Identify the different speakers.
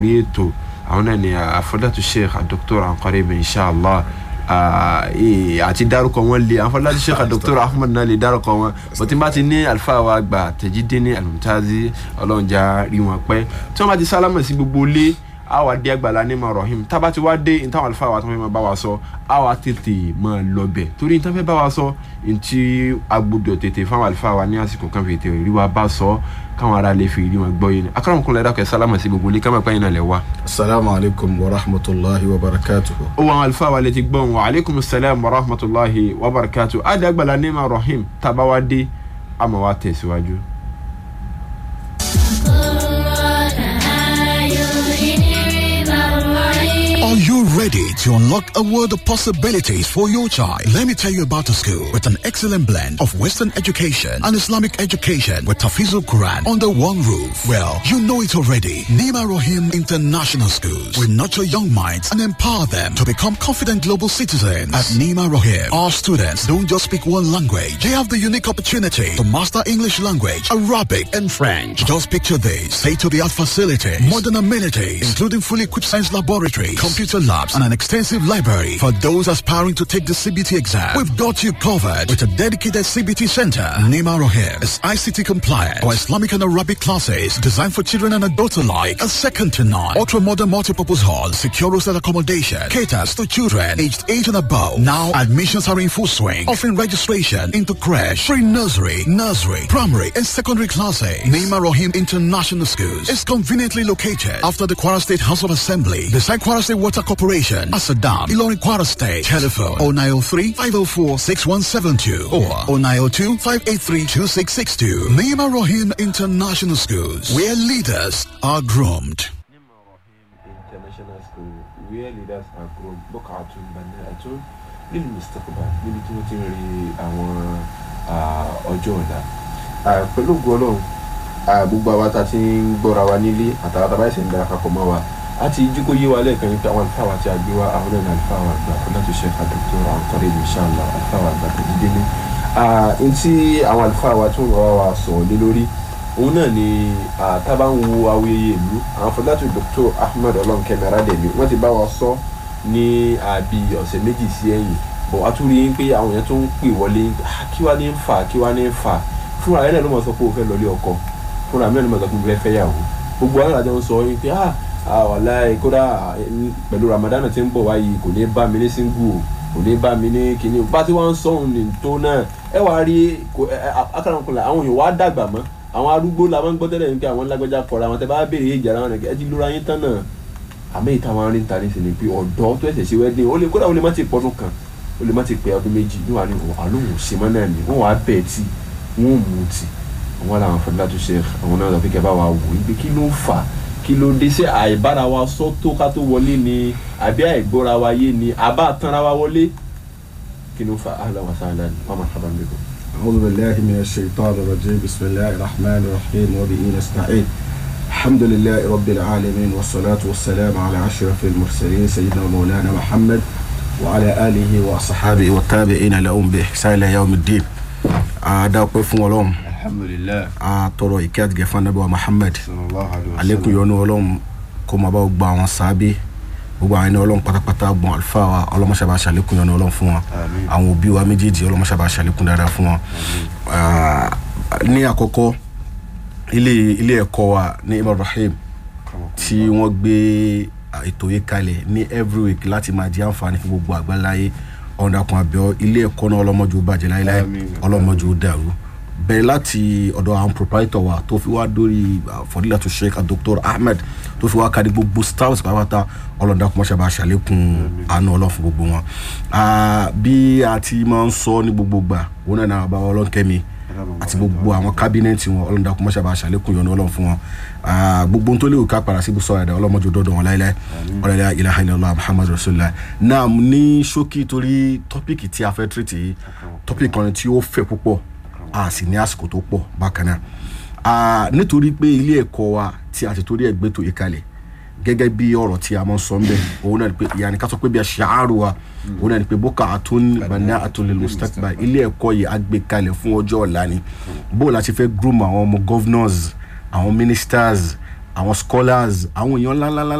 Speaker 1: ní ètò àwọn náà ni àfọdàtú sheikh dr anqarib inshallah àti dárúkọ wọn lé àfọdàtú sheikh dr ahmed náà lè dárúkọ wọn bọ́tí bá ti ní alifa wa gbà tẹ̀jídé ní alimutazi ọlọ́njà rí wọn pẹ́ tí wọ́n bá ti sálámà sí gbogbo lé a wà dé àgbàlá ní ma rahim tá a bá ti wá dé nítawọn alifa wa tó fẹ́ máa bá wa sọ a wà tètè máa lọ bẹ̀ torí nítawọn fẹ́ bá wa sọ ntí agbódò tètè fáwọn alifa wa ní àsìkò kan fi tètè rí wa bá sọ káwọn ará lè fi rí wọn gbọ́ yìí ni akọ́nàmùkún lẹ́dá kẹ́ sálámà sí gbogbo ilé ká máa pẹ́yìn náà lẹ̀ wá.
Speaker 2: asalaamu alaykum wa rahmatulahi wa barakatuhu.
Speaker 1: ó wọn alifa wa lè ti gbọ́n wa aleykum salaam wa rahmatulahi wa barakatu adi àgbàlá ní ma rahim tábà wá dé àmọ́ wa tẹ̀síwájú.
Speaker 3: Are you ready to unlock a world of possibilities for your child? Let me tell you about a school with an excellent blend of Western education and Islamic education with Tafizul Quran under one roof. Well, you know it already. Nima Rohim International Schools will nurture young minds and empower them to become confident global citizens. At Nima Rohim, our students don't just speak one language. They have the unique opportunity to master English language, Arabic, and French. Just picture this. State-of-the-art facilities, modern amenities, including fully equipped science laboratories, computer labs, and an extensive library. For those aspiring to take the CBT exam, we've got you covered with a dedicated CBT center. Nima Rohim is ICT compliant. Our Islamic and Arabic classes designed for children and adults alike. A second to none. Ultra-modern multipurpose hall, secure hostel accommodation, caters to children aged 8 and above. Now admissions are in full swing, offering registration into crash, free nursery, nursery, primary, and secondary classes. Nima Rohim International Schools is conveniently located after the Kwara State House of Assembly, beside Kwara State Water Corporation, Asadam, Ilorin Kwara State. Telephone 0903 504 6172 or 0902 583 2662. Nima Rohim International Schools, where leaders are groomed.
Speaker 1: international school where leaders are grown bukatun baniatun nínú mustapha níbi tí wọ́n ti ń rí àwọn ọjọ́ ọ̀la pẹ̀lú ògùn ọlọ́run gbogbo àwa tá a ti ń gbọ́ra wa nílé àtàwọn tá a bá ṣe ń darapọ̀ mọ́ wa a ti jí kó yé wa lẹ́ẹ̀kan yín pé àwọn àlùfáà wa ti àgbé wa àwọn náà ní àlùfáà wa àgbà fúnàtò sheikh adókòtò àwọn kọ́lé ní sàlá àlùfáà wa àgbà tó dídé ní. ntí àwọn àlùfáà wa tún rọra wa sọ̀rọ̀ lé lórí òun náà ni tábà ń wo awuyeye ìlú àwọn fúnàtò dr ahmed ọlọ́nkẹ́mi aládẹ̀mí wọ́n ti bá wa sọ ní àbí ọ̀sẹ̀ méjì sí ẹ̀yìn bọ̀ a tún rí i pé àwọn èèyàn tó ń pè wọlé kí wá ní ń fà kí wá ní ń fà fúnra rẹ̀ náà ló mọ̀ sọ pé o fẹ́ lọlé ọkọ fúnra mi náà ló mọ̀ sọ pé o fẹ́ fẹ́ yàwó gbogbo àwọn àjọ ń sọ yín pé ah wàláì kódà pẹ̀lú ramadan tí ń bọ̀ wáyé kò ní bá mi ní single kò ní bá mi ní kíní bá tí wọ́n ń sọ̀hún ní tó náà ẹ wá rí akarakunla àwọn èèyàn wá dàgbà mọ́ àwọn arúgbó la máa ń gbọ́ tẹ́lẹ̀ nípa àwọn lágbájá kọ̀ọ̀rọ̀ àwọn tẹ́ bá béèrè ìjà ara wọn ẹ ti lura yín tán náà àmì ìta wọn rí ń ta ní sinmi pé ọ̀dọ́ tó ẹ̀sẹ̀ sí wedding ó lè kódà ó lè má ti pọ́dún kan ó lè má ti pẹ́ ọdún méjì ní wàá ní àlóhùn ṣe mọ́ náà ni wọ́n wàá bẹ̀ tí wọ́n mú ti àwọn làwọn fọdúlá tó ṣe àwọn náà lọ fi kẹ́ bá wa wò ó kí ló fà á kí ló dé sí àìbára wa sọ tó ká tó wọlé ni àbí àìgbóra wa yé ni àbá tanra wa wọlé kí ló fa ahlan wa sahlan wa marhaban bikum.
Speaker 2: أعوذ بالله من الشيطان الرجيم بسم الله الرحمن الرحيم وبه نستعين الحمد لله رب العالمين والصلاة والسلام على أشرف المرسلين سيدنا مولانا محمد وعلى آله وصحابه والتابعين لهم بإحسان إلى يوم الدين أدعو فون ولهم
Speaker 1: alhamdulilayi
Speaker 2: أترى إكاد جفان نبي محمد
Speaker 1: sallallahu alayhi wa
Speaker 2: àlékún yọ́nú ọlọ́run kó máa bá gba àwọn sábẹ́ gbogbo àwọn ẹni ọlọ́run pátápátá gbọ́n àlùfáà wa ọlọ́mọṣàbà ṣàlékún yọ́nú ọlọ́run fún wọn
Speaker 1: Àmín.
Speaker 2: àwọn òbí wa méjèèjì ọlọ́mọṣàbà ṣàlékún dáadáa fún wọn. Ah, ní àkọ́kọ́ ilé ilé ẹ̀kọ́ wa ní imam rahim tí wọ́n gbé ah, ètò yìí kalẹ̀ ní every week láti máa di àǹfààní fún gbogbo àgbáláyé ọ̀dàkùn àbẹ̀ọ́ ilé ẹ̀kọ́ náà ọlọ́mọdé ó bàjẹ́ láéláé
Speaker 1: Àmín.
Speaker 2: ọlọ́mọdé ó dàrú bẹ̀rẹ̀ láti ọ̀dọ̀ àwọn proprietor wa tó fi wá dórí ah, fọdílàtú sheikh dr ahmed tó fi wá kárí gbogbo stars pátápátá ọlọ́dà kò mọ̀ṣẹ́ bá ṣàlékún àánú ọlọ́run fún gbogbo wọn. Ah, bí a ti máa ń sọ ní gbogbo gbà wọn náà náà bá wọn ọlọ́nkẹ́mi àti gbogbo àwọn kábínẹ̀tì wọn ọlọ́dà kò mọ̀ṣẹ́ bá ṣàlékún yọ̀nù ọlọ́run fún wọn. Ah, gbogbo ohun tó léwu ká padà síbi sọ̀rọ̀ ẹ̀dá ọlọ́mọdé dọ́dọ̀ wọn láíláí ọlọ́dà ilaha illallah muhammad rasulillah náà ní ṣókí torí tọ́pìkì tí a fẹ́ tírìtì yìí tọ́pìkì kan tí ó fẹ̀ púpọ̀ a sì ní àsìkò tó pọ̀ bákan náà Ah, nítorí pé ilé ẹ̀kọ́ wa tí a ti torí ẹ̀ gbé tó yìí kalẹ̀ gẹ́gẹ́ bí ọ̀rọ̀ tí a máa ń sọ ń bẹ̀ òun náà ni pé ìyá ni ká sọ pé bí a ṣe àárò wa òun náà ni pé bókà àtún bàná àtúnlẹ̀ mustakba ilé ẹ̀kọ́ yìí á gbé kalẹ̀ fún ọjọ́ ọ̀la ni bó la ti fẹ́ groom àwọn ọmọ governors àwọn ministers àwọn scholars àwọn èèyàn ńláńlá